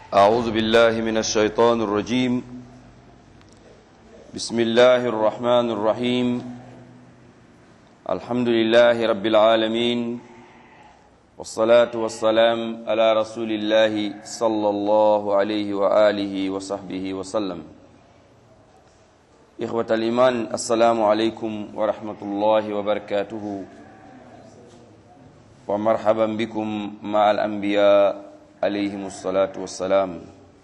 أعوذ بالله من الشيطان الرجيم بسم الله الرحمن الرحيم الحمد لله رب العالمين والصلاة والسلام على رسول الله صلى الله عليه وآله وصحبه وسلم إخوة الإيمان السلام عليكم ورحمة الله وبركاته ومرحبا بكم مع الأنبياء alayhim salaatu wassalaam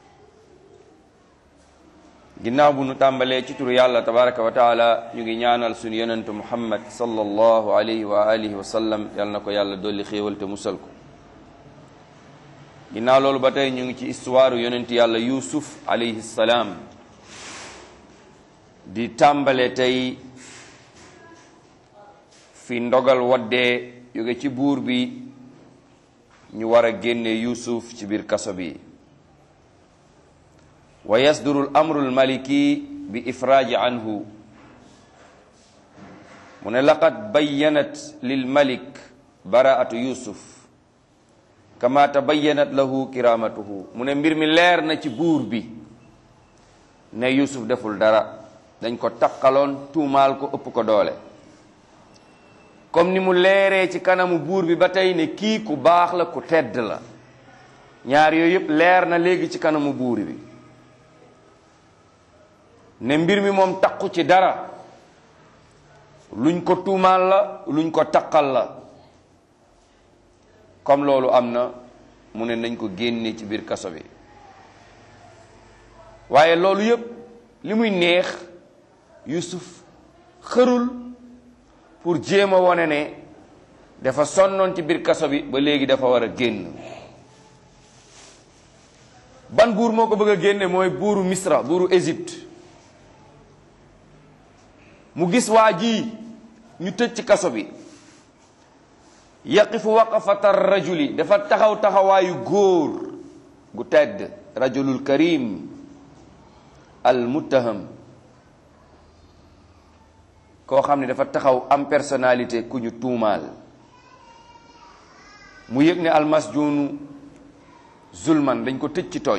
ginnaaw bu nu tàmbalee ci turu yàlla tabaraka wa taala ñu ngi ñaanal suñu yonentu muhammad sallallahu alayhi wa alihi wa sallam yal na ko yàlla dolli xéewal te musal ko ginnaaw loolu ba tey ñu ngi ci histoire yonent yàlla yusuf alayhi salaam di tàmbale tey fi ndogal waddee jóge ci buur bi ñu war a génne yusuf ci biir kaso bi wa yasduru l amru l maliki bi ifraaji anhu mu ne laqad bayyanat lil malik baraatu yusuf kama tabayyanat lahu kiramatuhu mu ne mbir mi leer na ci buur bi ne yusuf deful dara dañ ko taqaloon tuumaal ko ëpp ko doole comme ni mu leeree ci kanamu buur bi ba tey ne kii ku baax la ku tedd la ñaar yooyu yëpp leer na léegi ci kanamu buur bi ne mbir mi moom taqu ci dara luñ ko tuumaal la luñ ko taqal la comme loolu am na mu ne nañ ko génne ci biir kaso bi waaye loolu yëpp li muy neex Yusuf xërul pour jéem a wone ne dafa sonnoon ci biir kaso bi ba léegi dafa war a génn ban buur moo ko bëgg a génne mooy buuru Misra buuru Égypte mu gis waa ji ñu tëj ci kaso bi yaqifu waqafata rajuli dafa taxaw taxawaayu góor gu tedd rajulul karim al muttaham koo xam ne dafa taxaw am personnalité ku ñu tuumaal mu yëg ne almasjunu zulman dañ ko tëj ci tooñ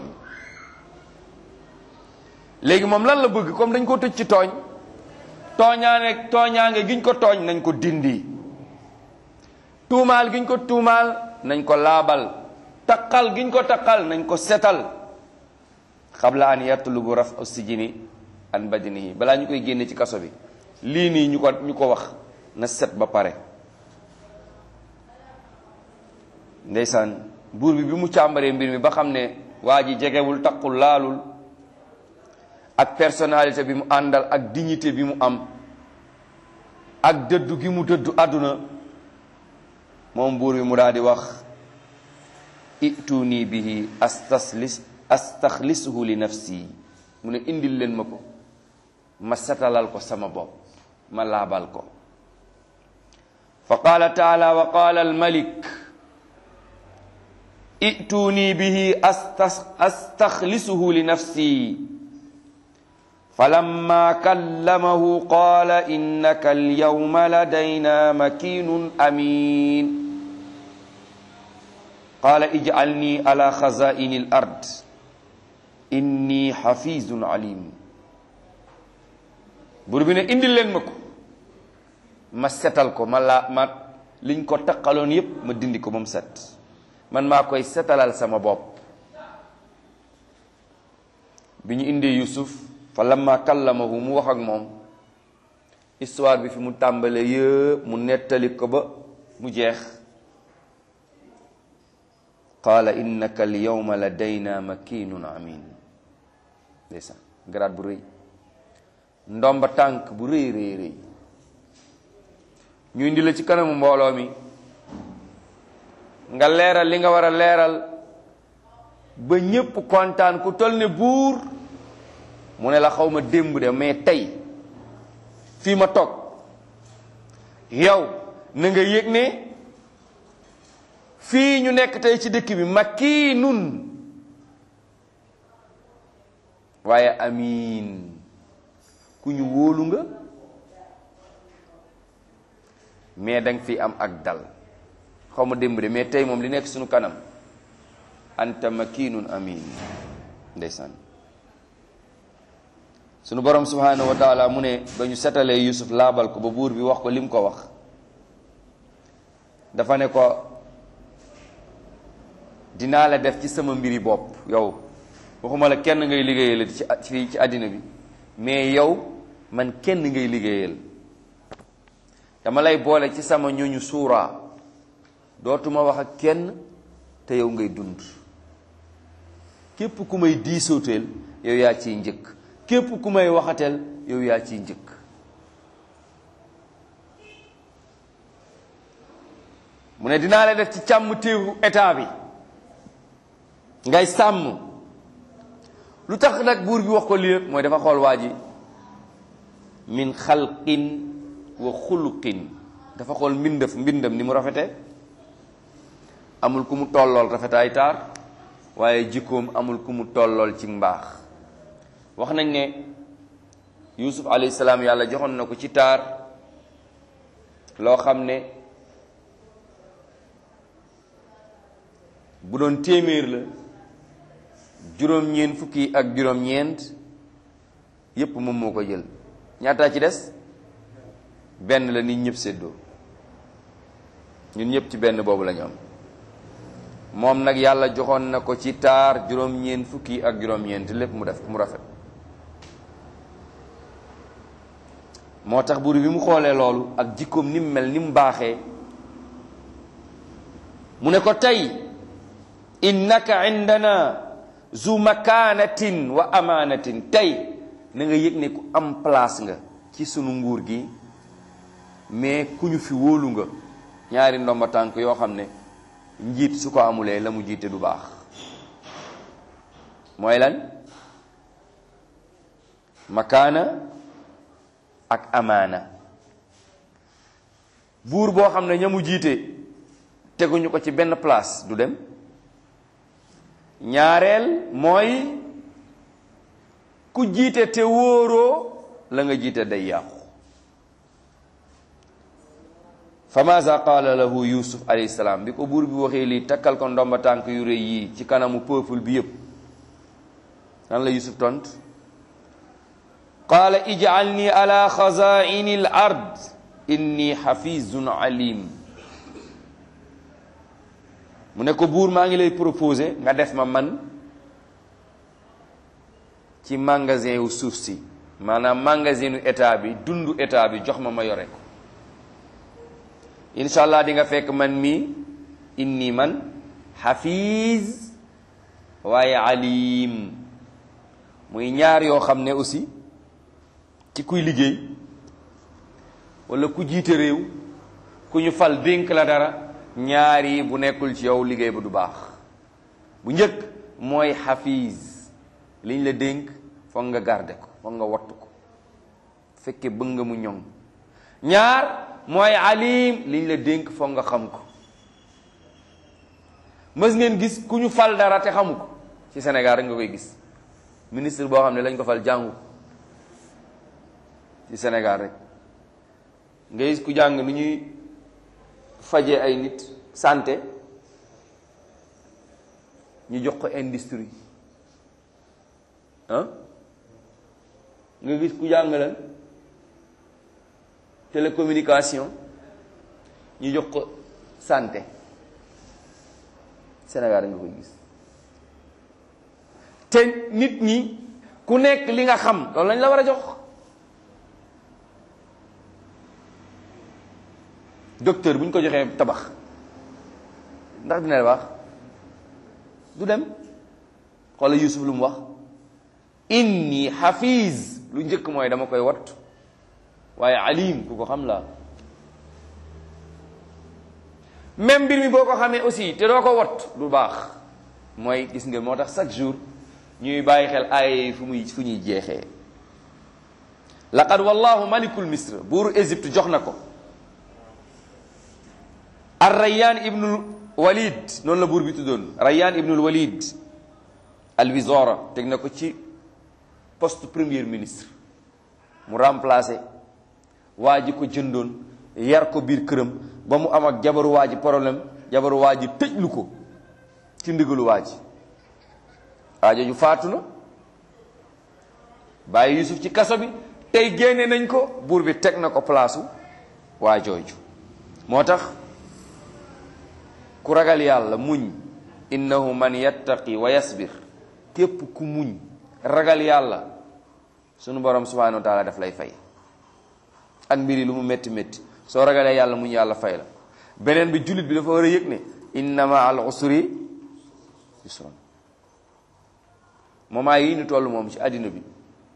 léegi moom lan la bëgg comme dañ ko tëj ci tooñ tooñaane tooñaange giñ ko tooñ nañ ko dindi tuumaal giñ ko tuumaal nañ ko laabal taqal giñ ko taqal nañ ko setal xabla an yatlubu raf sijini an badinihi balaa ñu koy génne ci kaso bi lii nii ñu ko ñu ko wax na set ba pare ndeysaan buur bi bi mu càmbaree mbir mi ba xam ne waa ji jegewul taqul laalul ak personnalité bi mu àndal ak dignité bi mu am ak dëddu gi mu dëddu àdduna moom buur bi mu daal di wax ituni bihi astaslis astaxlisuhu li nafsi mu ne indil leen ma ko ma setalal ko sama bopp ma laabal ko fa qaala taala wa qaala almalik ituni bihi astaxlisuhu li nafsi falamma kallamahu qaala innaka alyawma ladayna makinun amin qaala ij'alni ala xazaini al ard inni xafizun alim buur bi ne indil leen ma ko ma setal ko ma laa ma liñ ko taqaloon yépp ma dindi ko ba mu set man maa koy setalal sama bopp bi ñu indee Yusuf fa lamma kallamahu mu wax ak moom histoire bi fi mu tàmbale yëpp mu nettali ko ba mu jeex qaala innaka al yawma ladayna makinun amin ndeysaan garaat bu rëy ndomba tànk bu rëy rëy rëy ñu indi la ci kanamu mbooloo mi nga leeral li nga war a leeral ba ñépp kontaan ku toll ne buur mu ne la xaw ma démb de mais tey fii ma toog yow na nga yëg ne fii ñu nekk tey ci dëkk bi makiinun waaye amiin ku ñu wóolu nga mais danga fi am ak dal xaw ma démb de mais tey moom li nekk suñu kanam anta makinun amin ndeysaan sunu borom subhanahu wa taala mu ne ba ñu setalee yusuf laabal ko ba buur bi wax ko lim ko wax dafa ne ko dinaa la def ci sama mbiri bopp yow waxuma la kenn ngay liggéeyal ci fii ci àddina bi mais yow man kenn ngay liggéeyal dama lay boole ci sama ñooñu suuraa dootuma wax ak kenn te yow ngay dund képp ku may diisooteel yow yaa ciy njëkk képp ku may waxateel yow yaa ciy njëkk mu ne dinaa la def ci càmm téewu état bi ngay sàmm lu tax nag buur bi wax ko lii mooy dafa xool waa ji min xalqin wa xuluqin dafa xool mbindaf mbindam ni mu rafete amul ku mu tollool rafetaay taar waaye jikkoom amul ku mu tollool ci mbaax wax nañ ne yusuf alayhi salaam yàlla joxoon na ko ci taar loo xam ne bu doon téeméer la juróom-ñeent fukki ak juróom-ñeent yépp moom moo ko jël ñaataa ci des benn la nit ñëpp séddoo ñun ñëpp ci benn boobu la ñu am moom nag yàlla joxoon na ko ci taar juróom-ñeent fukki ak juróom-ñeent lépp mu def mu rafet moo tax buur bi mu xoolee loolu ak jikkoom ni mu mel ni mu baaxee mu ne ko tey innaka indana zu makanatin wa amanatin tey na nga yëg ne ku am place nga ci sunu nguur gi mais ku ñu fi wóolu nga ñaari ndomba tànk yoo xam ne njiit su ko amulee la mu jiite du baax mooy lan makaana ak amaana buur boo xam ne ña mu jiite teguñu ko ci benn place du dem ñaareel mooy ku jiite te wóoroo la nga jiite day yàqu fa maza qaala lahu yusuf alayhi salaam bi ko buur bi waxee lii takkal ko ndomba tànk yu rëy yii ci kanamu peuple bi yépp nan la yusuf tont qaala ij'alni ala xazaini al ard inni xafizun alim mu ne ko buur maa ngi lay proposé nga def ma man ci magasin wu suuf si maanaam magasinu état bi dundu état bi jox ma ma yore ko incha allah di nga fekk man mi inni man xafiz waaye alim muy ñaar yoo xam ne aussi ci kuy liggéey wala ku jiite réew ku ñu fal dénk la dara ñaar yi bu nekkul ci yow liggéey ba du baax bu njëkk mooy xafiz liñ la dénk foog nga garde ko foog nga wattu ko fekke bëgg nga mu ñoŋ ñaar mooy alim liñ la dénk foog nga xam ko mës ngeen gis ku ñu fal dara te xamu ko ci Sénégal rek nga koy gis ministre boo xam ne lañ ko fal jàngu ci Sénégal rek nga gis ku jàng nu ñuy faje ay nit santé ñu jox ko industrie ah nga gis ku jàng lan télécommunication ñu jox ko santé Sénégal rek nga koy gis te nit ñi ku nekk li nga xam loolu lañ la war a jox docteur bu ñu ko joxee tabax ndax dina baax du dem xoola Yuusuf lu mu wax inni hafiz lu njëkk mooy dama koy wat waaye alim ku ko xam la même mbir mi boo ko xamee aussi te doo ko wat du baax mooy gis nga moo tax chaque jour ñuy bàyyi xel ay fu muy fu ñuy jeexee laqad wallahu malikul misr buuru Égypte jox na ko ar rayyan ibnul walid noonu la buur bi tuddoon rayyan ibnul walid al wizara teg na ko ci poste premier ministre mu remplacé waa ji ko jëndoon yar ko biir këram ba mu am ak jabaru waa ji problème jabaru waa ji tëjlu ko ci ndigalu waa ji aajo ju faatu na bàyyi Yusuf ci kaso bi tey génne nañ ko buur bi teg na ko palaasu waa jooju moo tax ku ragal yàlla muñ innahu man yattaqi wa yasbir képp ku muñ ragal yàlla sunu borom subhanahu wa taala daf lay fay ak mbir yi lu mu métti métti soo ragalee yàlla muñ yàlla fay la beneen bi jullit bi dafa war a yëg ne inna ma al usri yusran moment yi ñu toll moom ci àddina bi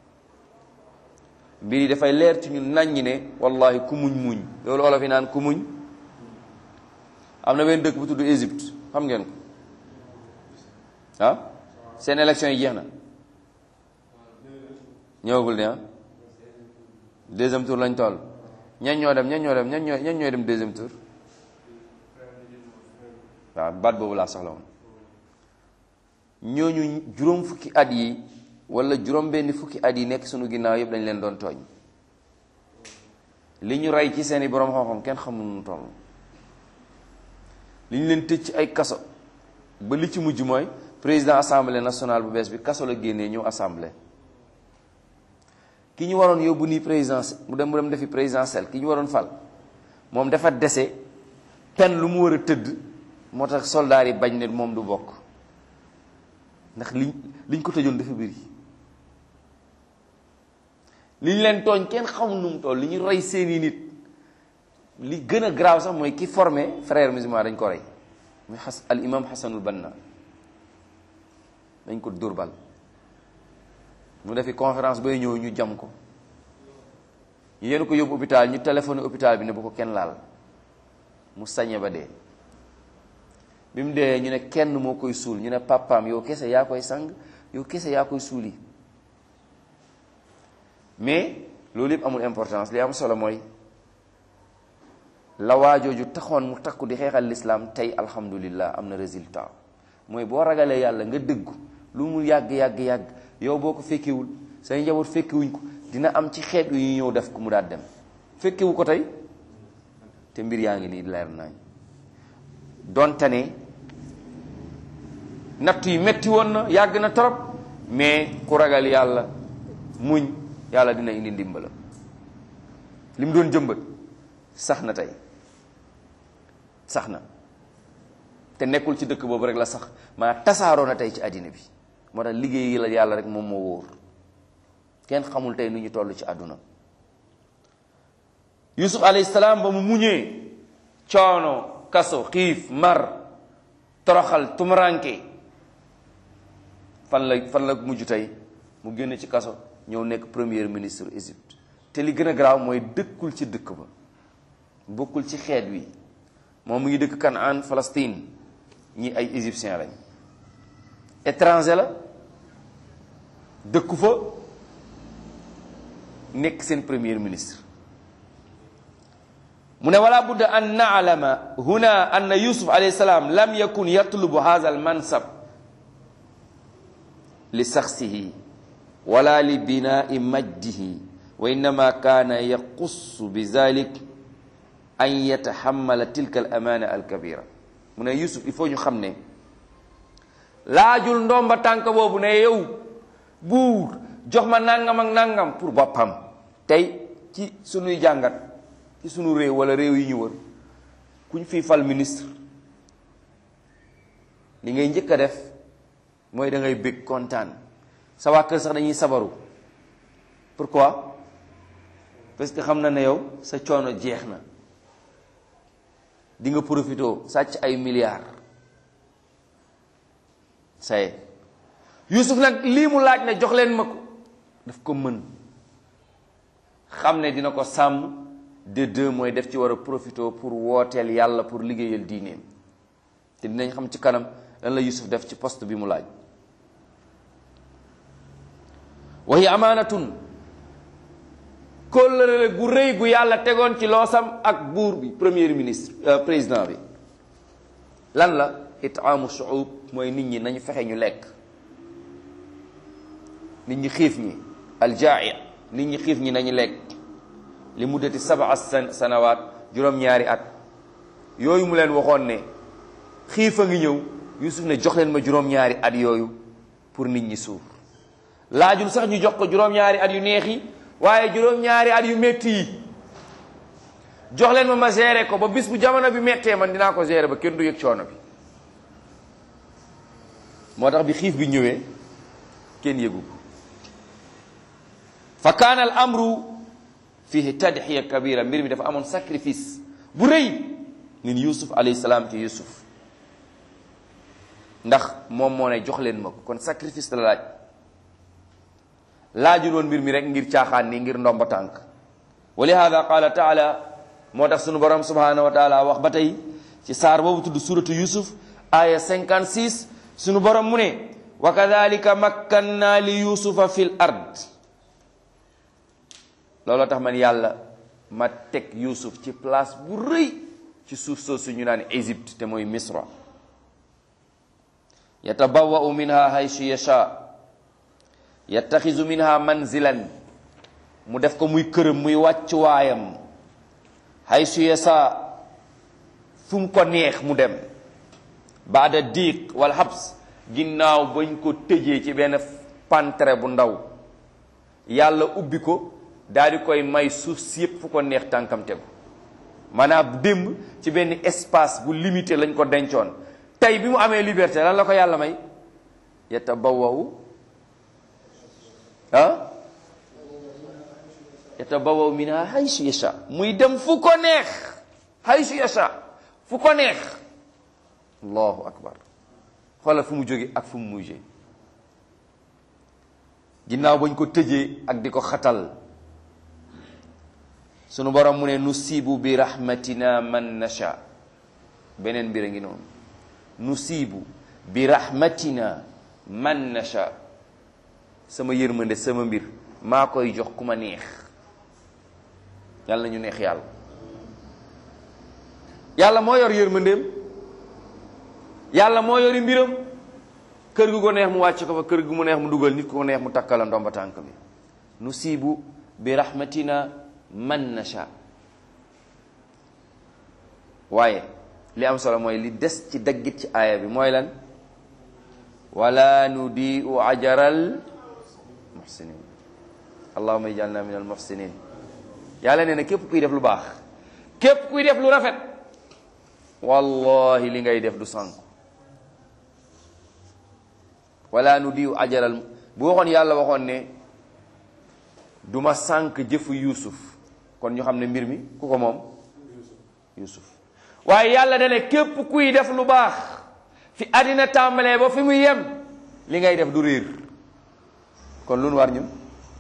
mbir yi dafay leer ci ñun naññi ne wallahi ku muñ muñ loolu olof yi naan ku muñ am na benn dëkk bu tudd Égypte xam ngeen ko ah seen élection yi jeex na ñëwagul ne ah deuxième tour lañ toll ñan ñoo dem ñan ñoo dem ñan ñoo ñan ñooy dem deuxième tour waaw baat boobu laa soxla woon ñooñu juróom fukki at yi wala juróom benni fukki at yi nekk sunu ginnaaw yëpp dañ leen doon tooñ li ñu rey ci seeni borom xam-xam kenn xamul nu toll li ñu leen tëj ci ay kaso ba li ci mujj mooy président assemblée nationale bu bees bi kaso la génnee ñëw assemblée ki ñu waroon yóbbu nii présidence mu dem mu dem defi présidentielle ki ñu waroon fal moom dafa dese pen lu mu war a tëdd moo tax soldaar yi bañ ne moom du bokk ndax liñ liñ ko tëjoon dafa bëri li ñu leen tooñ kenn xamul nu mu toll li ñu rey seeni nit li gën a grave sax mooy ki formé frère musulman dañ ko rey muy xas al imam xasanul banna dañ ko durbal mu defi conférence bay ñëw ñu jam ko ñu yéen ko yóbbu hôpital ñu téléphoné hôpital bi ne bu ko kenn laal mu sañe ba dee bi mu dee ñu ne kenn moo koy suul ñu ne papaam yow kese yaa koy sang yow kese yaa koy suuli mais loolu yëpp amul importance li am solo mooy la waajooju taxoon mu takku di xeexal lislaam tey alhamdulillah am na résultat mooy boo ragalee yàlla nga dëggu lu mu yàgg yàgg yàgg yow boo ko fekkewul say njaboot fekkewuñ ko dina am ci xeet yu ñu ñëw def ko mu daal dem fekkewu ko tey te mbir yaa ngi nii leer nañ donte ne natt yi metti woon na yàgg na trop mais ku ragal yàlla muñ yàlla dina indi ndimbala li mu doon jëmbat sax na tey sax na te nekkul ci dëkk boobu rek la sax maa tasaaroo na tey ci àddina bi moo tax liggéey la yàlla rek moom moo wóor kenn xamul tey nu ñu toll ci àdduna yusuf alayhi salaam ba mu muñee coono kaso xiif mar toroxal tumuranke fan la fan la mujj tey mu génn ci kaso ñëw nekk premier ministre Égypte te li gën a garaaw mooy dëkkul ci dëkk ba bokkul ci xeet wi moom mu ngi dëkk Kanaan Palestine ñi ay égyptien lañ étranger la dëkku fa nekk seen premier ministre mu ne wala budda an naalama huna anna yusuf alayhi salaam lam yakun yatlubu hadha al mansab li saxsihi wala li binai majdihi wa innama kaana yaqussu bi zalik an yatahammala tilka al amana al kabira mu ne yusuf il faut ñu xam ne laajul ndomba tànk boobu ne yow buur jox ma nangam ak nangam pour boppam tey ci sunuy jàngat ci sunu réew wala réew yi ñu wër ku ñu fii fal ministre li ngay njëkk a def mooy da ngay bég kontaan sa waa kër sax dañuy sabaru pourquoi parce que xam na ne yow sa coono jeex na di nga profité sàcc ay milliards saye Yusuf nag lii mu laaj ne jox leen ma ko daf ko mën xam ne dina ko sàmm de deux mooy def ci war a profité pour wooteel yàlla pour liggéeyal diineem te dinañ xam ci kanam lan la Yusuf def ci poste bi mu laaj waxi amaanatun kóllëre gu rëy gu yàlla tegoon ci loosam ak buur bi premier ministre président bi lan la itaamu shuub mooy nit ñi nañu fexe ñu lekk nit ñi xiif ñi aljaai nit ñi xiif ñi nañu lekk li muddati sabaa sanawaat juróom-ñaari at yooyu mu leen waxoon ne xiif a ngi ñëw Yusuf ne jox leen ma juróom-ñaari at yooyu pour nit ñi suur laajul sax ñu jox ko juróom-ñaari at yu neex yi waaye juróom-ñaari at yu métti yi jox leen ma ma gérer ko ba bis bu jamono bi méttee man dinaa ko gérer ba kenn du yëg coono bi moo tax bi xiif bi ñëwee kenn yëgu ko fa kaana al amru fihi tadxiya kabira mbir mi dafa amoon sacrifice bu rëy min yusuf alayhi salaam ci yusuf ndax moom moo ne jox leen ma ko kon sacrifice la laaj laajul woon mbir mi rek ngir caaxaan nii ngir ndomba tànk wa lihada qaala taala moo tax sunu borom subhanahu wa taala wax ba tey ci saar boobu tudd suratu yusuf aya 56 sunu borom mu ne wa kadalika makkanna li yusufa fil ard looloo tax man yàlla ma teg yusuf ci place bu rëy ci suuf soosu ñu naan Égypte te mooy misra yatabawwa'u minha haysu yasha yattaxizu minha manzilan mu def ko muy këram muy wàccuwaayam haysu yasha fu mu ko neex mu dem baada diiq wal habs ginnaaw bañ ko tëjee ci benn pantre bu ndaw yàlla ubbi ko daal di koy may suuf si yépp fu ko neex tànkam tegu maanaam démb ci benn espace bu limité lañ ko dencoon tey bi mu amee liberté lan la ko yàlla may yatabawwaw ah yatabawwaw minha haysu yasha muy dem fu ko neex haysu yasha fu ko neex allahu akbar xoolal fu mu jóge ak fu mu mujjee ginnaaw bañ ko tëjee ak di ko xatal sunu borom mu ne nusibu bi rahmatina man nasha beneen mbir a ngi noonu nusibu bi rahmatina man nasha sama yërmande sama mbir maa koy jox ku ma neex yàlla na ñu neex yàlla yàlla moo yor yërmandeem yàlla moo yori mbiram kër gu ko neex mu wàcc ko fa kër gu mu neex mu dugal nit ku ko neex mu takkala ndomba tànk bi nusibu bi rahmatina man nasha waaye li am solo mooy li des ci daggit ci aaya bi mooy lan wala nudiu ajaral muhsinin allahuma ijalna min al muhsinin yàlla nee na képp kuy def lu baax képp kuy def lu rafet wallahi li ngay def du sànk wala nudiu ajaral bu waxoon yàlla waxoon ne du ma sànk jëfu yuusuf kon ñu xam ne mbir mi ku ko moom yuusuf waaye yàlla da ne képp kuy def lu baax fi àddina tàmbalee ba fi muy yem li ngay def du réer kon lu nu war ñun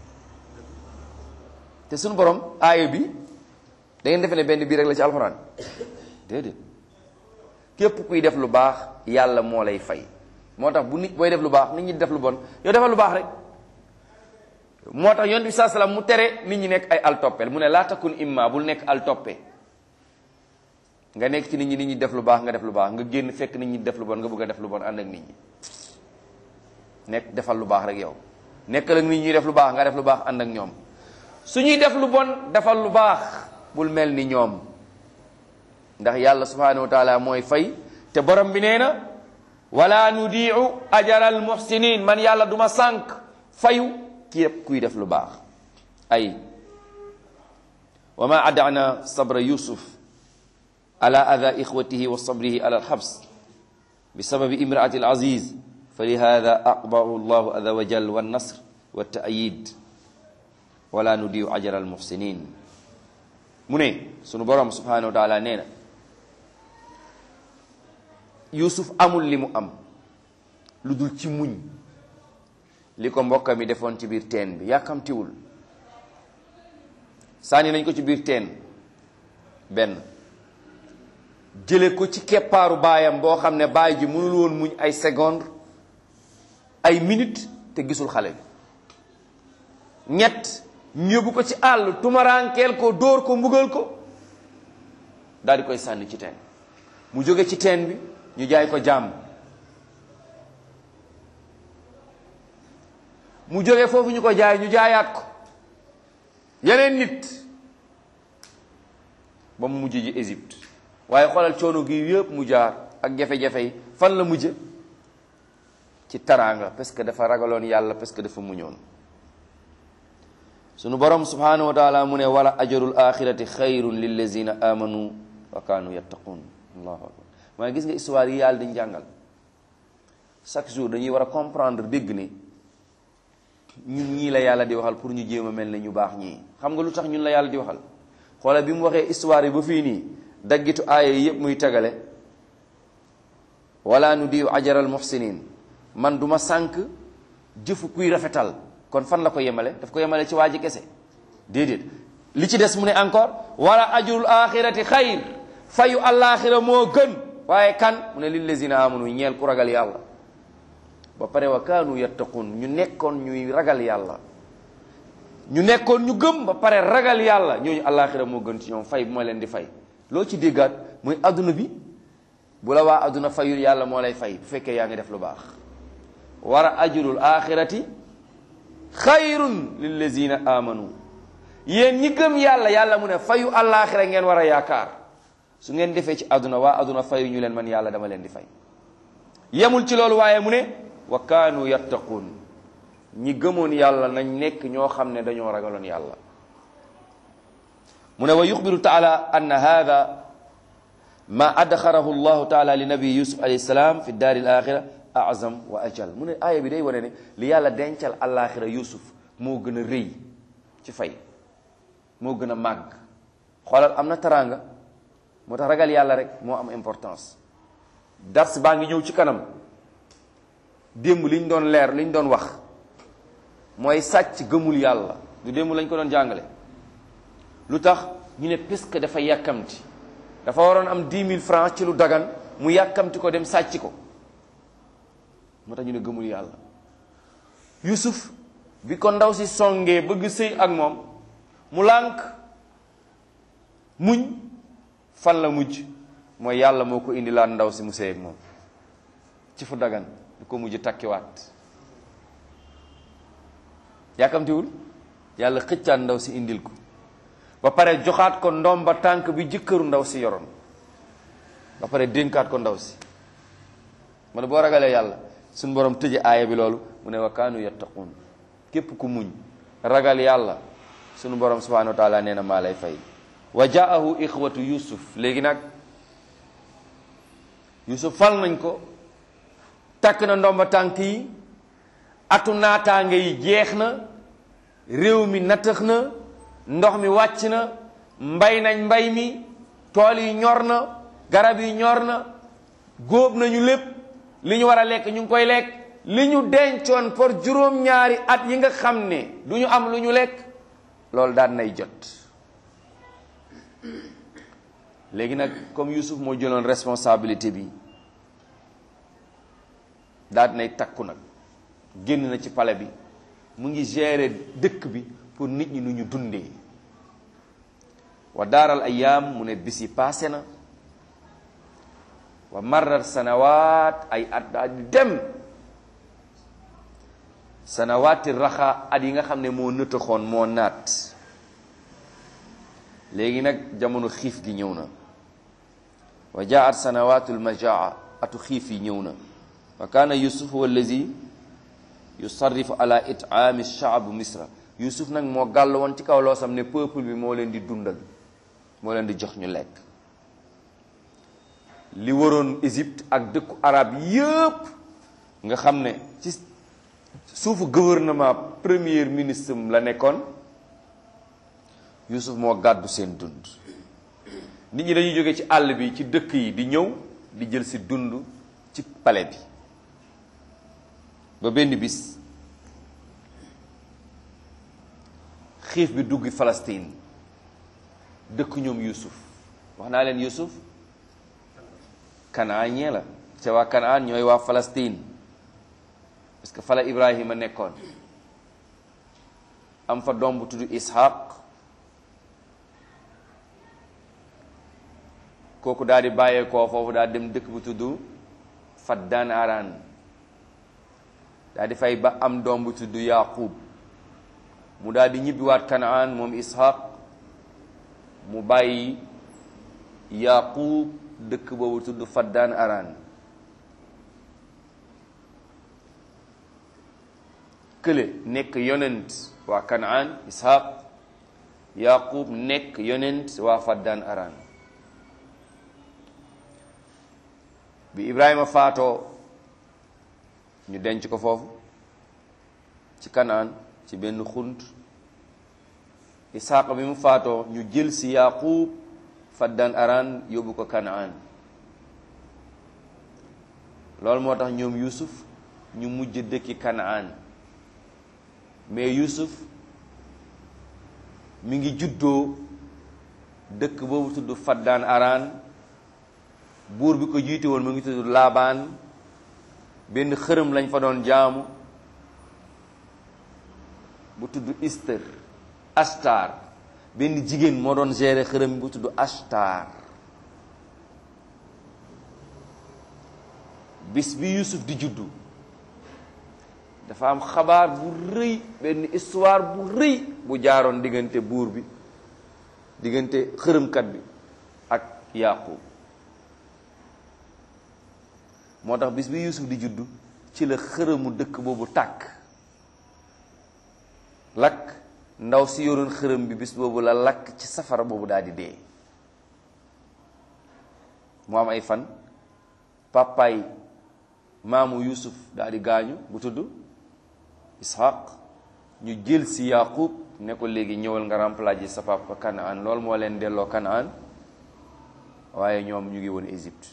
te suñu borom aaya bi da ngeen defe ne benn bii rek la ci alxuraan déedéet képp kuy def lu baax yàlla moo lay fay moo tax bu nit booy def lu baax nit ñi def lu bon yow defal lu baax rek moo tax yonent bi saa salaam mu tere nit ñi nekk ay altoppel mu ne laa takun imma bul nekk altoppe nga nekk ci nit ñi nit ñi def lu baax nga def lu baax nga génn fekk nit ñi def lu bon nga bëgg a def lu bon ànd ak nit ñi nekk defal lu baax rek yow nekkal ak nit ñi def lu baax nga def lu baax ànd ak ñoom su ñuy def lu bon defal lu baax bul mel ni ñoom ndax yàlla subhanahu wa taala mooy fay te borom bi nee na wala nudiu ajaral muhsinin man yàlla duma sànq fayu képp kuy def lu baax ay wa ma adana sabra yusuf ala ada ixwatihi wa sabrihi ala alxabs bisababi imraati alaziz falihada aqbahu llahu aza wa jal wannasr waltaayid wala nudiu ajra almuxsinin mu ne sunu borom subhanahu wa taala nee na yusuf amul li mu am lu dul ci muñ li ko mbokka mi defoon ci biir teen bi yàkkamtiwul sànni nañ ko ci biir teen benn jële ko ci keppaaru baayam boo xam ne baay ji mënul woon muñ ay seconde ay minute te gisul xale bi ñett ñu yóbbu ko ci àll tumaraankeel ko dóor ko mbugal ko daal di koy sànni ci teen mu jóge ci teen bi ñu jaay ko jàmm mu jóge foofu ñu ko jaay ñu jaayaat ko yeneen nit ba mu mujj ji Égypte waaye xoolal coono gi yëpp mu jaar ak jafe-jafe yi fan la mujje ci taraanga parce que dafa ragaloon yàlla parce que dafa muñoon sunu borom subhanahu wa taala mu ne wala ajarul axirati xayrun lillazina amanu wa kaanu yattaqun allahu akbar mooy gis nga histoire yi yàlla di jàngal chaque jour dañuy war a comprendre dégg ne ñun ñii la yàlla di waxal pour ñu jéem a mel ne ñu baax ñii xam nga lu tax ñun la yàlla di waxal xoola bi mu waxee histoire yi ba fii nii daggitu aaya yi yëpp muy tegale wala nu diw ajaral muhsinin man du ma sànk jëfu kuy rafetal kon fan la ko yemale daf ko yemale ci waa ji kese déedéet li ci des mu ne encore wala ajrul axirati xayr fayu alaxira moo gën waaye kan mu ne lillazina amanu ñeel ku ragal yàlla ba pare wa kaanu yattaqun ñu nekkoon ñuy ragal yàlla ñu nekkoon ñu gëm ba pare ragal yàlla ñooñu alaxira moo gën ci ñoom fay bu ma leen di fay loo ci déggaat muy adduna bi bu la waa adduna fayul yàlla moo lay fay bu fekkee yaa ngi def lu baax war a ajrul axirati xayrun lillazina amanu yéen ñi gëm yàlla yàlla mu ne fayu alaxira ngeen war a yaakaar su ngeen defee ci adduna waa adduna fayu ñu leen man yàlla dama leen di fay yemul ci loolu waaye mu ne wa kaanu yattaquun ñi gëmoon yàlla nañ nekk ñoo xam ne dañoo ragaloon yàlla mu ne wa yuxbiru taala anna hada ma adxarahu llahu taala li nabi yusuf alayhi salaam fi daari alaxira azam wa ajal mu ne aaya bi day wane ne li yàlla dencal alaxira yusuf moo gën a rëy ci fay moo gën a màgg xoolal am na taraanga moo tax ragal yàlla rek moo am importance dars baa ngi ñëw ci kanam démb li ñu doon leer li ñu doon wax mooy sàcc gëmul yàlla du démb lañ ko doon jàngale lu tax ñu ne puisque dafa yàkkamti dafa waroon am 10 000 francs ci lu dagan mu yàkkamti ko dem sàcc ko moo tax ñu ne gëmul yàlla Yusuf bi ko ndaw si songee bëgg sëy ak moom mu lànk muñ fan la mujj mooy yàlla moo ko indi laan ndaw si mu sëy ak moom ci fu dagan du ko mujj takkiwaat yàkkamtiwul yàlla xëccaat ndaw si indil ko ba pare joxaat ko ndomba tànk bi jëkkëru ndaw si yoroon ba pare dénkaat ko ndaw si ma ne boo ragalee yàlla suñu borom tëje aaya bi loolu mu ne wa kaanu yattaquun képp ku muñ ragal yàlla suñu borom subhanahu wa taala nee na maa lay fay wa jaahu ixwatu yusuf léegi nag yusuf fal nañ ko takk na ndomba tànk yi atu naataange yi jeex na réew mi nattax na ndox mi wàcc na mbay nañ mbay mi tool yi ñor na garab yi ñor na góob nañu lépp li ñu war a lekk ñu ngi koy lekk li ñu dencoon pour juróom-ñaari at yi nga xam ne du ñu am lu ñu lekk loolu daan nay jot léegi nag comme Youssouf moo jëloon responsabilité bi daal nay takku nag génn na ci palais bi mu ngi gérer dëkk bi pour nit ñi nu ñu dundee wa daaral ayaam mu ne bis yi paase na wa marrat sanawaat ay at daal di dem sanawaati raxa at yi nga xam ne moo nëtëxoon moo naat léegi nag jamono xiif gi ñëw na wa jaat sanawaatul majaa atu xiif yi ñëw na wa kaana yusuf huwa allazi yusarrifu ala itaami shaabu misra yusuf nag moo gàll woon ci kaw loosam ne peuple bi moo leen di dundal moo leen di jox ñu lekk li waroon Égypte ak dëkku arab yëpp nga xam ne ci suufu gouvernement premier ministre la nekkoon Yusuf moo gàddu seen dund nit ñi dañuy jóge ci àll bi ci dëkk yi di ñëw di jël si dund ci palais bi ba benn bis xiif bi dugg Palestine dëkk ñoom Yusuf wax naa leen Yusuf kanaan ñee la ca waa kanaan ñooy waa Palestine parce que fala Ibrahima nekkoon am fa doom bu tudd Ishaq kooku daal di bàyyeekoo foofu daal dem dëkk bu tudd Faddaan Araan daal di fay ba am doom bu tudd Yaqub mu daal di ñibbiwaat kanaan moom Ishaq mu bàyyi Yaqub dëkk boobu tudd Faddaan Araan kële nekk yonent waa kanaan ishaq yaqub nekk yonent waa faddan aran bi ibrahima faatoo ñu denc ko foofu ci kanaan ci benn xunt ishaq bi mu faatoo ñu jël si yaqub faddan aran yóbbu ko kanaan loolu moo tax ñoom yusuf ñu mujj dëkki kanaan mais yusuf mi ngi juddoo dëkk boobu tudd faddaan araan buur bi ko jiite woon mu ngi tudd laabaan benn xërëm lañ fa doon jaamu bu tudd ister astar benn jigéen moo doon gérer xërëm bu tudd astar bis bi yusuf di juddu dafa am xabaar bu rëy benn histoire bu rëy bu jaaroon diggante buur bi diggante xërëmkat bi ak yaqub moo tax bis bi yusuf di juddu ci la xërëmu dëkk boobu tàkk lakk ndaw si yoroon xërëm bi bis boobu la lakk ci safara boobu daal di dee mu am ay fan papaay maamu yusuf daal di gaañu bu tudd ishaq ñu jël si yaqub ne ko léegi ñëwal nga remplacer sa papa kanaan loolu moo leen delloo kanaan waaye ñoom ñu ngi woon égypte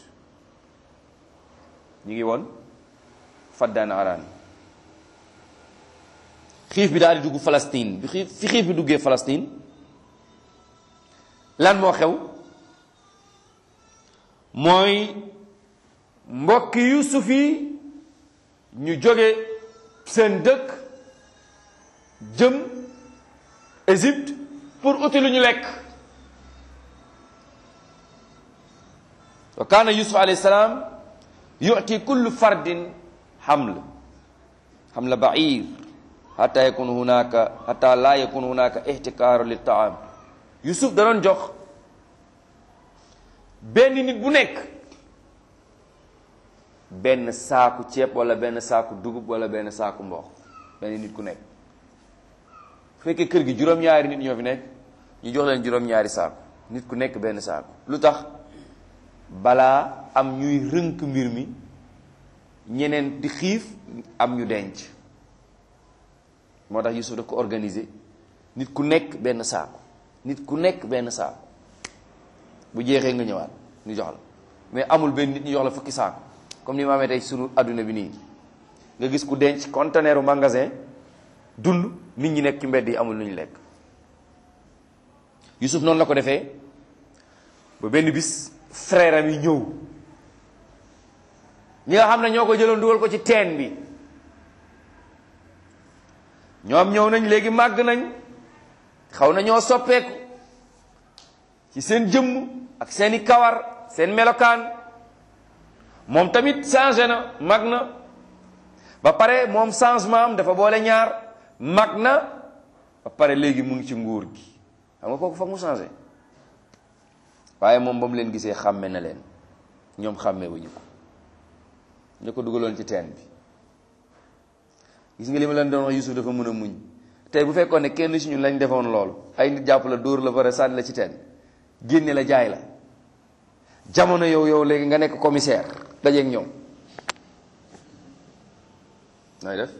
ñu ngi woon faddaan araan xiif bi daal di dugg Palestine bi xiif fi xiif bi duggee Palestine lan moo xew mooy mbokki yusuf yi ñu jóge seen dëkk jëm Égypte pour uti lu ñu lekk wa kaana yusuf alayhi salaam yu'ti kullu fardin haml hamla ba'ir hatta yakun hunaka hatta la yakun hunaka ihtikaaru li taam yusuf da doon jox benn nit bu nekk benn saaku ceeb wala benn saaku dugub wala benn saaku mboq benn nit ku nekk bu fekkee kër gi juróom-ñaari nit ñoo fi nekk ñu jox leen juróom-ñaari saaku nit ku nekk benn saaku lu tax balaa am ñuy rënk mbir mi ñeneen di xiif am ñu denc moo tax Yusuf daf ko organiser nit ku nekk benn saaku nit ku nekk benn saaku bu jeexee nga ñëwaat ñu jox la mais amul benn nit ñu jox la fukki saaku comme ni ma amee tey sunu adduna bi nii nga gis ku denc conteneeru magasin dund nit ñi nekk ci mbedd yi amul lu ñu lekk Yusuf noonu la ko defee ba benn bis frère am yi ñëw ñi nga xam ne ñoo ko jëloon dugal ko ci teen bi ñoom ñëw nañ léegi màgg nañ xaw na ñoo soppeeku ci seen jëmm ak seeni kawar seen melokaan moom tamit changé na mag na ba pare moom changement am dafa boole ñaar mag na ba pare léegi mu ngi ci nguur gi xam nga kooku foog mu changé waaye moom ba mu leen gisee xàmme na leen ñoom xàmme wuñu ko ñu ko dugaloon ci teen bi gis nga li ma leen doon wax Yusuf dafa mën a muñ tey bu fekkoon ne kenn ci ñun lañ defoon loolu ay nit jàpp la dóor la pare sànni la ci teen génne la jaay la jamono yow yow léegi nga nekk commissaire dajeeg ñoom nooy def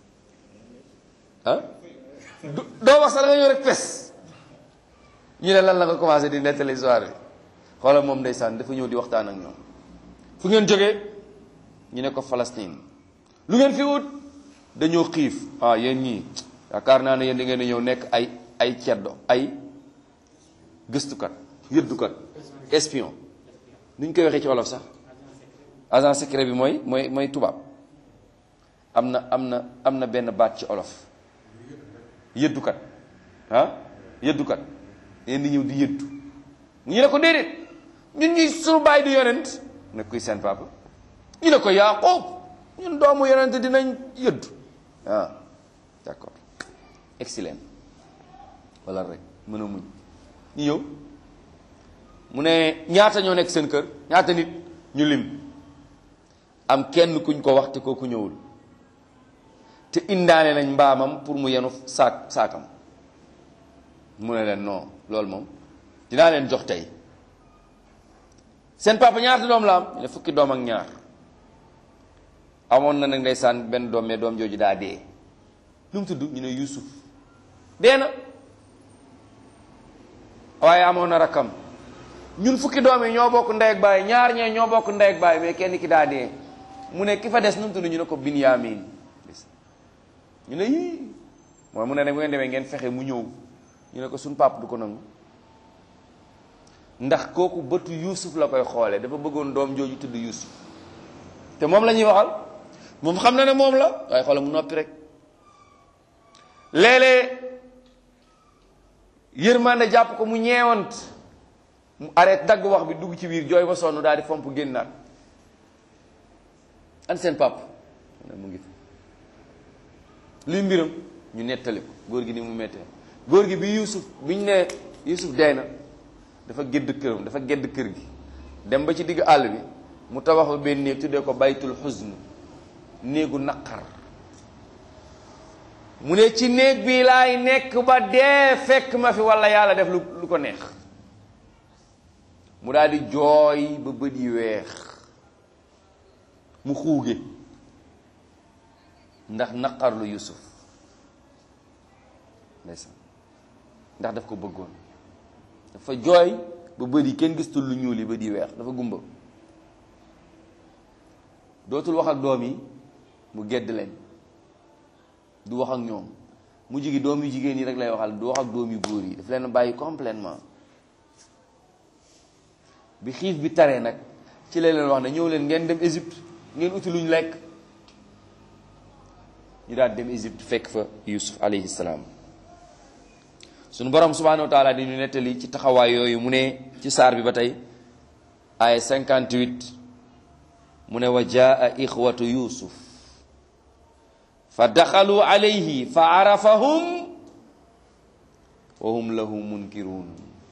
ah doo wax sax da nga ñëw rek pes ñu ne lan la nga commencé di nettali histoire bi xoolal moom ndeysaan dafa ñëw di waxtaan ak ñoom fu ngeen jógee ñu ne ko Palestine lu ngeen fi wut dañoo xiif ah yéen ñii yaakaar naa ne yéen da ngeen di ñëw nekk ay ay ceddo ay gëstukat yëddukat espion nu ñu koy waxee ci wolof sax agent secret bi mooy mooy mooy tubaab am na am na am na benn baat ci olof yëddukat ah yëddukat yéen di ñëw di yëddu ñu ne ko déedéet ñun ñuy sunu baay di yonent ne kuy seen papa ñu ne ko Yaaqub ñun doomu yonent dinañ yëddu ah d'accord excellent wala rek mën a muñ ñu ñëw mu ne ñaata ñoo nekk seen kër ñaata nit ñu lim am kenn kuñ ko wax te kooku ñëwul te indaale nañ mbaamam pour mu yenu saak saakam mu ne leen non loolu moom dinaa leen jox tey seen papa ñaata doom la am ñu ne fukki doom ak ñaar amoon na nag ndeysaan benn doom mais doom jooju daa dee lu mu tudd ñu ne Yuusuf dee na waaye amoon na rakkam ñun fukki doom yi ñoo bokk ndey ak baay ñaar ñee ñoo bokk ndey ak baay mais kenn ki daa dee mu ne ki fa des nu mu tudd ñu ne ko Binyamin ñu ne yii mooy mu ne nag bu ngeen demee ngeen fexe mu ñëw ñu ne ko suñ pap du ko nangu ndax kooku bëtu Yuusuf la koy xoole dafa bëggoon doom jooju tudd Yuusuf te moom la ñuy waxal moom xam na ne moom la waaye xoolal mu noppi rek léeg-léeg yërmande jàpp ko mu ñeewant mu arrêté dagg wax bi dugg ci biir jooy ba sonn daal di fomp génnaat an seen pap mu ngi fi luy mbiram ñu nettali ko góor gi ni mu mettee góor gi bi Yuusuf bi ñu ne Yuusuf dee na dafa gédd këram dafa gédd kër gi dem ba ci digg àll bi mu tabax ba benn néeg tuddee ko baytul xusn néegu naqar mu ne ci néeg bi laay nekk ba dee fekk ma fi walla yàlla def lu lu ko neex mu daal di jooy ba bët yi weex mu xuuge ndax naqar lu Yusuf ndeysaan ndax daf ko bëggoon dafa jooy ba bët yi kenn gistul lu ñuul yi bët yi weex dafa gumba dootul wax ak doom yi mu gedd leen du wax ak ñoom mu jigi doom yu jigéen yi rek lay waxal du wax ak doom yu góor yi daf leen bàyyi complètement bi xiif bi taree nag ci la leen wax ne ñëw leen ngeen dem Égypte ngeen uti luñ lekk ñu daal dem Égypte fekk fa Yusuf alayhi salaam sunu borom subhanahu wa taala di ñu nettali ci taxawaay yooyu mu ne ci saar bi ba tey ay 58 mu ne wa jaa ixwatu yusuf fa daxalu alayhi fa arafahum wa hum lahu munkirun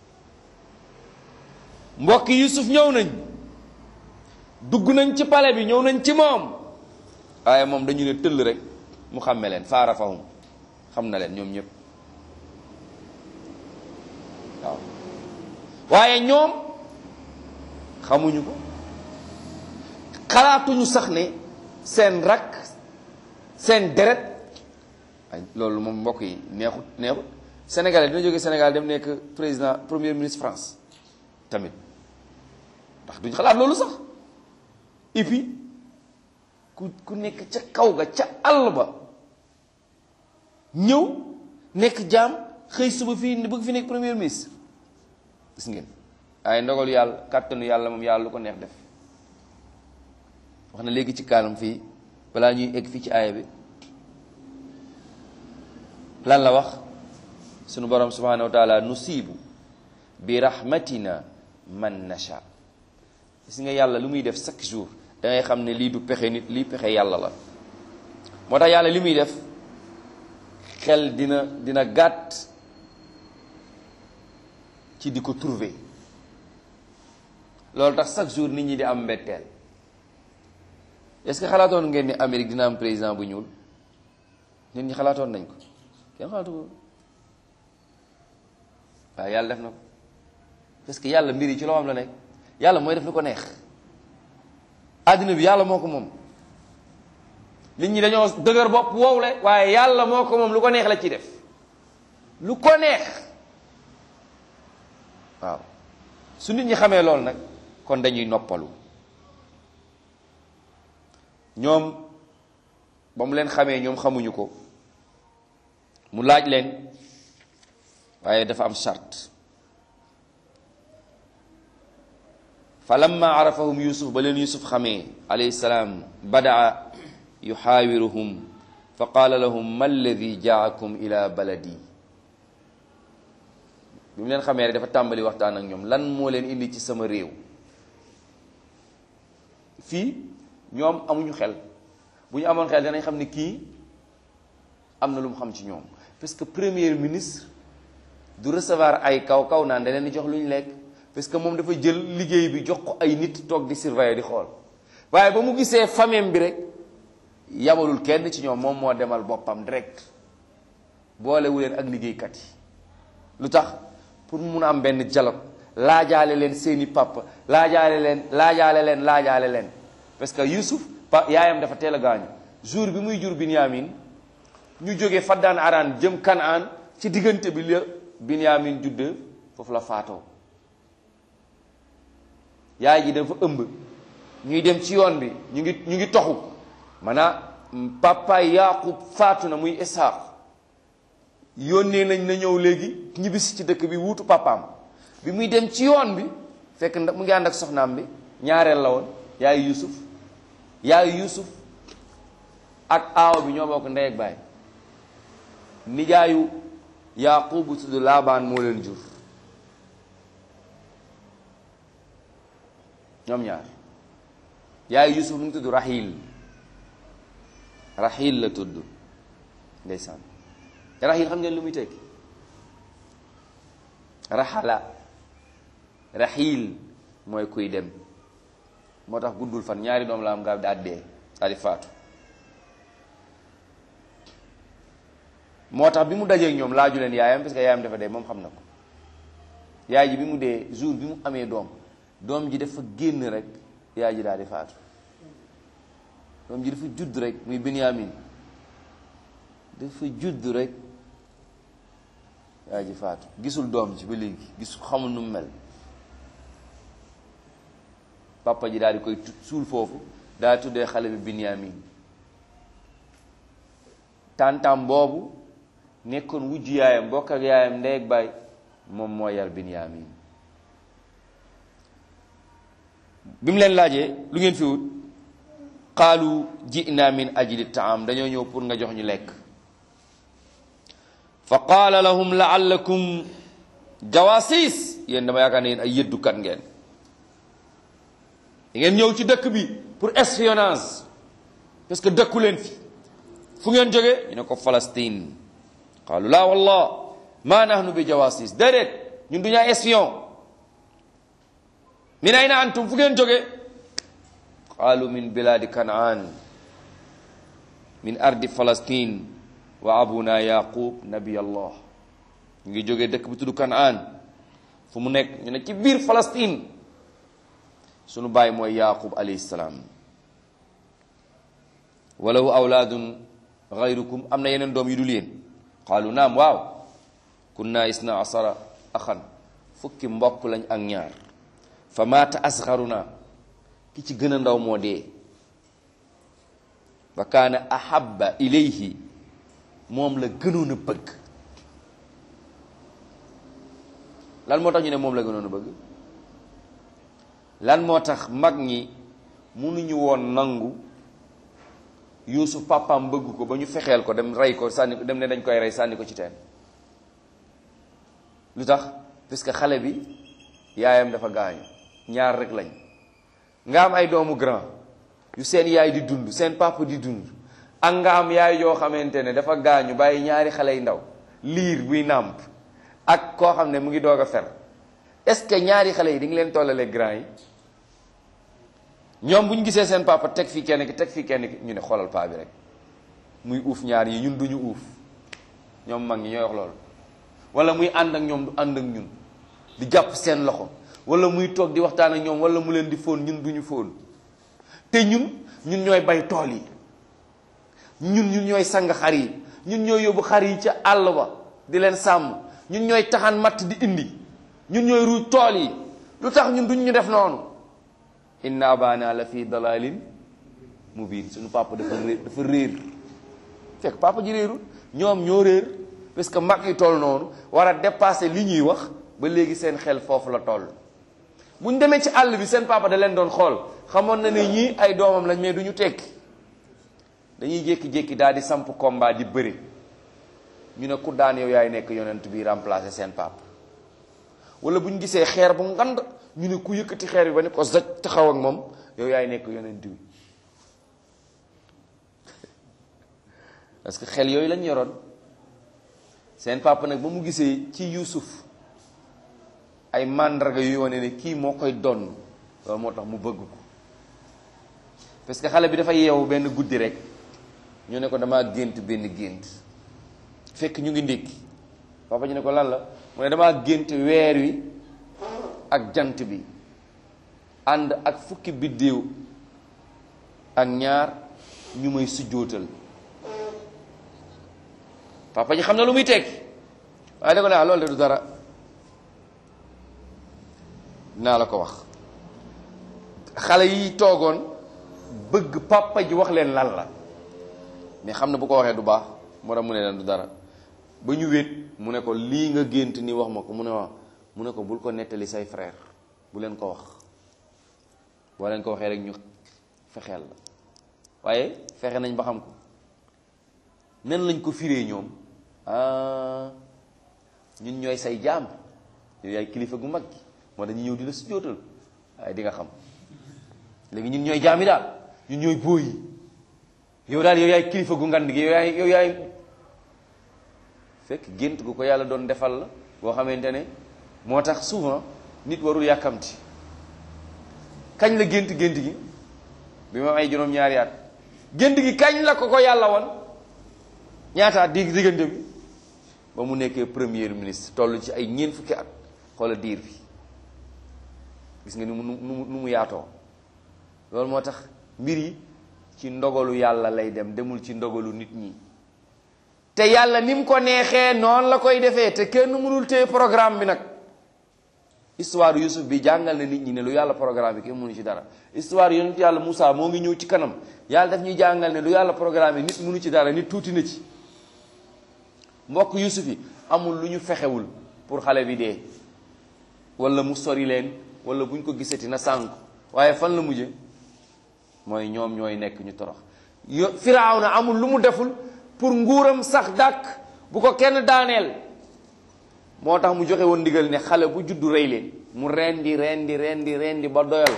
mbokki yusuf ñëw nañ dugg nañ ci pale bi ñëw nañ ci moom waaye moom dañu ne tëll rek mu xàmme leen fa arafahum xam na leen ñoom ñëpp waaw waaye ñoom xamuñu ko xalaatuñu sax ne seen rakk seen deret ay loolu moom mbokk yi neexut neexut sénégalais dina jóge Sénégal dem nekk président premier ministre France tamit ndax duñ xalaat loolu sax et puis ku ku nekk ca kaw ga ca àll ba ñëw nekk jaam xëy suba fii bëgg fi nekk premier ministre gis ngeen waaye ndogalu yàlla kàttanu yàlla moom yàlla lu ko neex def wax na léegi ci kaalam fii balaa ñuy egg fii ci aaya bi lan la wax sunu borom subhanahu wa taala nusibu bi rahmatina man nasha gis nga yàlla lu muy def chaque jour da ngay xam ne lii du pexe nit lii pexe yàlla la moo tax yàlla li muy def xel dina dina gàtt ci di ko trouver loolu tax chaque jour nit ñi di am mbetteel est-ce que xalaatoon ngeen ni Amérique dina am président bu ñuul nit ñi xalaatoon nañ ko kenn xalaatu ko waaye yàlla def na ko parce que yàlla mbir yi ci loo xam la nekk yàlla mooy def lu ko neex àddina bi yàlla moo ko moom nit ñi dañoo dëgër bopp wowle waaye yàlla moo ko moom lu ko neex la ci def lu ko neex waaw su nit ñi xamee loolu nag kon dañuy noppalu ñoom ba mu leen xamee ñoom xamuñu ko mu laaj leen waaye dafa am charte fa lamma arafahum yusuf ba leen yusuf xamee alayhi salaam badaa yuxaawiruhum fa qaala lahum ma alladi jaakum ila baladi bi mu leen xamee rek dafa tàmbali waxtaan ak ñoom lan moo leen indi ci sama réew fii ñoom amuñu xel bu ñu amoon xel danañ xam ne kii am na lu mu xam ci ñoom parce que premier ministre du recevoir ay kaw kaw naan da leen di jox lu ñu lekk parce que moom dafa jël liggéey bi jox ko ay nit toog di surveiller di xool waaye ba mu gisee famille bi rek yabalul kenn ci ñoom moom moo demal boppam direct boolewu leen ak liggéeykat yi lu tax pour mu mun a am benn dialogue laajaale leen seeni papa laajaale leen laajaale leen laajaale leen parce que Yusuf pa yaayam dafa teel a gaañu jour bi muy jur Binyamin ñu jógee Faddaan Araan jëm Kanaan ci diggante bi la Binyamin judd foofu la faatoo yaay ji dafa ëmb ñuy dem ci yoon bi ñu ngi ñu ngi toxu maanaam papa Yaaqub faatu na muy Isaaq yónnee nañ na ñëw léegi ñibbisi ci dëkk bi wuutu papaam bi muy dem ci yoon bi fekk ndax mu ngi ànd ak soxnaam bi ñaareel la woon yaayu Yusuf yaayu Yusuf ak aaw bi ñoo bokk ndey ak baay nijaayu Yaaqub bu tudd Laabaan moo leen jur ñoom ñaar yaayu Yusuf mu ngi tudd Rahil Rahil la tudd ndeysaan Rahil xam ngeen lu muy tekki raxala Rahil mooy kuy dem moo tax guddul fan ñaari doom la am nga daal dee daal di faatu moo tax bi mu dajeeg ñoom laaju leen yaayam parce que yaayam dafa dee moom xam na ko yaay ji bi mu dee jour bi mu amee doom doom ji dafa génn rek yaay ji daal di faatu doom ji dafa judd rek muy Binyamin dafa judd rek yaay ji faatu gisul doom ji ba léegi gis xamul nu mu mel papa ji daal di koy suul foofu daal di tuddee xale bi Binyamin tàntam boobu nekkoon wujju yaayam bokk ak yaayam ndey ak baay moom moo yar Binyamin bi mu leen laajee lu ngeen fi wut qaalu ji'na min ajli taam dañoo ñëw pour nga jox ñu lekk fa qaala lahum laallakum jawasis yéen dama yaakaar ne yéen ay yëddukat ngeen da ngeen ñëw ci dëkk bi pour espionnage parce que dëkku leen fi fu ngeen jóge ñu ne ko Palestine qaalu laa wallah ma nahnu bi jawasis déedéet ñun du ñu ay espion min ayna antum fu ngeen jóge qaalu min biladi kanaan min ardi Palestine wa abuna yaqub nabi allah ñu ngi jógee dëkk bu tudd kanaan fu mu nekk ñu ne ci biir Palestine sunu baay mooy yaqub alayhi salaam walahu awlaadun gayrukum am na yeneen doom yu dul yéen qaalu naam waaw kunna isna asara axan fukki mbokk lañ ak ñaar fa maata asgaruna ki ci gën a ndaw moo dee wa kaana ahabba ilayhi moom la gënoon a bëgg lan moo tax ñu ne moom la gënoon a bëgg lan moo tax mag ñi mënuñu woon nangu yuusuf papaam bëgg ko ba ñu fexeel ko dem rey ko sànni ko dem ne dañ koy rey sànni ko ci teen lu tax parce que xale bi yaayam dafa gaañu ñaar rek lañ nga am ay doomu grand yu seen yaay di dund seen papa di dund ak nga am yaay yoo xamante ne dafa gaañu bàyyi ñaari xale yu ndaw liir buy nàmp ak koo xam ne mu ngi doog a fer est-ce que ñaari xale yi di ngi leen tollale grand yi ñoom bu ñu gisee seen papa teg fii kenn ki teg fii kenn ki ñu ne xoolal paa bi rek muy uuf ñaar yi ñun duñu uuf ñoom mag ñi ñooy wax loolu wala muy ànd ak ñoom du ànd ak ñun di jàpp seen loxo wala muy toog di waxtaan ak ñoom wala mu leen di fóon ñun duñu fóon te ñun ñun ñooy bay tool yi ñun ñun ñooy sang xar yi ñun ñooy yóbbu xar yi ca àll ba di leen sàmm ñun ñooy taxan matt di indi ñun ñooy ruuj tool yi lu tax ñun duñ ñu def noonu inna abana la fi dalalin mubin suñu papa dafa réer dafa réer fekk papa ji réerul ñoom ñoo réer parce que mag yi toll noonu war a dépasser li ñuy wax ba léegi seen xel foofu la toll bu ñu demee ci àll bi seen papa da leen doon xool xamoon na ne ñii ay doomam lañ mais du ñu tekki dañuy jékki-jékki daal di samp combat di bëri ñu ne ku daan yow yaay nekk yonent bi remplacer seen papa wala bu ñu gisee xeer bu ngand ñu ne ku yëkkati xeer bi ba ne ko zaj taxaw ak moom yow yaay nekk yonent bi parce que xel yooyu lañ yoroon seen papa nag ba mu gisee ci Yuusuf ay màndarga yu wane ne kii moo koy donn loolu moo tax mu bëgg ko parce que xale bi dafa yeewu benn guddi rek ñu ne ko damaa gént benn gént fekk ñu ngi ndékki papa ñu ne ko lan la mu ne damaa gént weer wi ak jant bi ànd ak fukki biddéew ak ñaar ñu may sujjóotal papa ji xam na lu muy tekki waaye da ko ne ah loolu de du dara dinaa la ko wax xale yi toogoon bëgg papa ji wax leen lan la mais xam na bu ko waxee du baax moo tax mu ne leen du dara ba ñu wéet mu ne ko lii nga gént ni wax ma ko mu ne wax mu ne ko bul ko nettali say frère bu leen ko wax boo leen ko waxee rek ñu fexeel la waaye fexe nañ ba xam ko nen lañ ko firee ñoom ah ñun ñooy say jaam yow yaay kilifa gu mag gi moo dañu ñëw di la sujjóotal waaye di nga xam léegi ñun ñooy jaam yi daal ñun ñooy bóoy yi yow daal yow yaay kilifa gu ngand gi yow yaay yow yaay fekk gént gu ko yàlla doon defal la boo xamante ne moo tax souvent nit warul yàkkamti kañ la gént gént gi bi ma ay juróom-ñaari at gént gi kañ la ko ko yàlla woon ñaata at di diggante bi ba mu nekkee premier ministre toll ci ay ñeent fukki at xoola diir bi gis nga ni mu nu mu nu mu yaatoo loolu moo tax mbir yi ci ndogalu yàlla lay dem demul ci ndogalu nit ñi te yàlla ni mu ko neexee noonu la koy defee te kenn mënul téye programme bi nag histoire Yusuf bi jàngal na nit ñi ne lu yàlla programme bi kenn mënu ci dara histoire yonent yàlla Moussa moo ngi ñëw ci kanam yàlla daf ñuy jàngal ne lu yàlla programme bi nit mënu ci dara nit tuuti na ci mbokk Yusuf yi amul lu ñu fexewul pour xale bi dee wala mu sori leen wala buñ ko gisati na sànk waaye fan la mujje mooy ñoom ñooy nekk ñu torox yo Firawna amul lu mu deful pour nguuram sax dàkk bu ko kenn daaneel moo tax mu joxe woon ndigal ne xale bu juddu rey leen mu rendi rendi rendi rendi ba doyal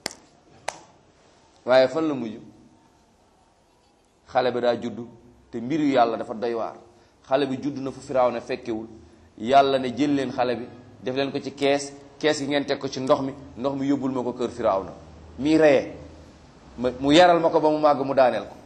waaye fan la mujj xale bi daa juddu te mbiru yàlla dafa doy waar xale bi judd na fu Firawna fekkewul yàlla ne jël leen xale bi def leen ko ci kees kees gi ngeen teg ko ci ndox mi ndox mi yóbbul ma ko kër Firawna mii reyee ma mu yaral ma ko ba mu màgg mu daaneel ko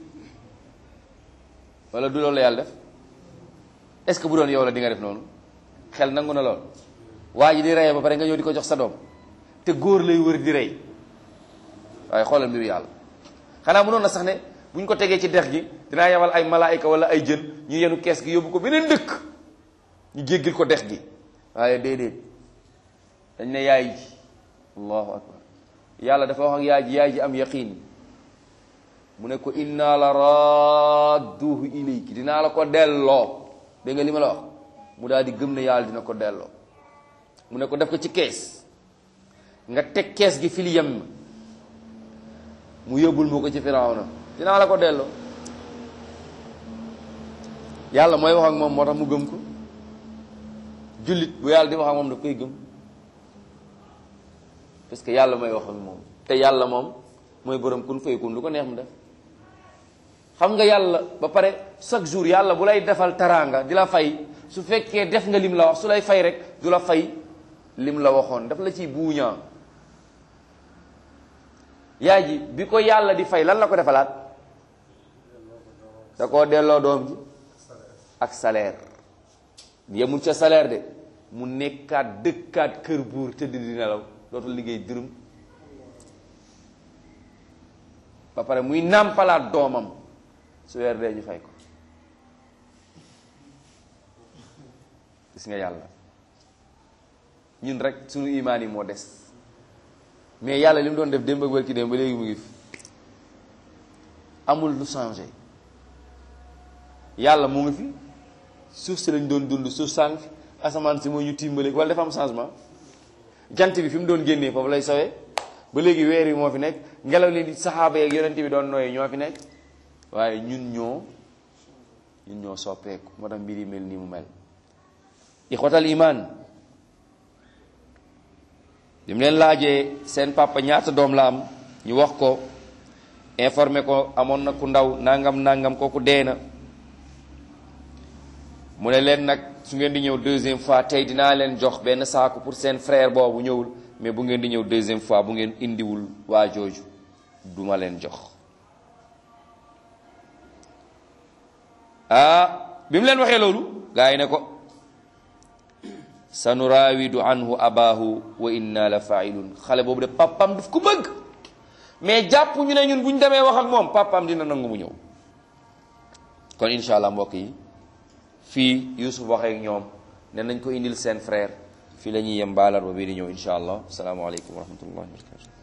wala du loolu la yàlla def est-ce que bu doon yow la di nga def noonu xel nangu na lool waa ji di reyee ba pare nga ñëw di ko jox sa doom te góor lay wër di rey waaye xoolal mbiru yàlla xanaa mënoon na sax ne bu ñu ko tegee ci dex gi dinaa yebal ay malaayika wala ay jën ñu yenu kees gi yóbbu ko beneen dëkk ñu jéggil ko dex gi waaye déedéet dañ ne yaay ji allahu akbar yàlla dafa wax ak yaay ji yaay ji am yaqiin mu ne ko inna la radduhu ilayki dinaa la ko delloo dégg nga li ma la wax mu daal di gëm ne yàlla dina ko delloo mu ne ko def ko ci kees nga teg kees gi fil yem mu yóbbul ma ko ci Firawna dinaa la ko delloo yàlla mooy wax ak moom moo tax mu gëm ko jullit bu yàlla di wax ak moom daf koy gëm parce que yàlla mooy wax ak moom te yàlla moom mooy borom kun fayakun lu ko neex mu def xam nga yàlla ba pare chaque jour yàlla bu lay defal taraanga di la fay su fekkee def nga lim la wax su lay fay rek du la fay lim la waxoon daf la ciy buuñaa yaay ji bi ko yàlla di fay lan la ko defalaat da koo delloo doom ji ak salaire yemul ca salaire de mu nekkaat dëkkaat kër buur tëdd di nelaw dootul liggéey dërëm ba pare muy nàmpalaat doomam su weer dee ñu fay ko gis nga yàlla ñun rek suñu imaan yi moo des mais yàlla li mu doon def démb ak wërki démb ba léegi mu ngi fi amul lu changé yàlla mu ngi fi suuf si lañ doon dund suuf sànq asamaan si moo ñu timbale wala dafa am changement jant bi fi mu doon génnee foofu lay sowee ba léegi weer yi moo fi nekk ngelaw li saxaaba yeeg yonent bi doon nooyee ñoo fi nekk waaye ñun ñoo ñun ñoo soppeeku moo tax mbir yi mel nii mu mel ixwatal iman bi mu leen laajee seen papa ñaata doom la am ñu wax ko informé ko amoon na ku ndaw nangam nangam kooku dee na mu ne leen nag su ngeen di ñëw deuxième fois tey dinaa leen jox benn saaku pour seen frère boobu ñëwul mais bu ngeen di ñëw deuxième fois bu ngeen indiwul waa jooju duma leen jox ah bi mu leen waxee loolu gaa yi ne ko sanuraawidu anhu abaahu wa inna la failun xale boobu de papam daf ko bëgg mais jàpp ñu ne ñun bu ñu demee wax ak moom papam dina nangu mu ñëw kon incha allah mbokk yi fii Yuusuf waxee ak ñoom ne nañ ko indil seen frère fii la ñuy yem baalar ba bii di ñëw incha allah asalaamaaleykum wa rahmatullahi wa barakatu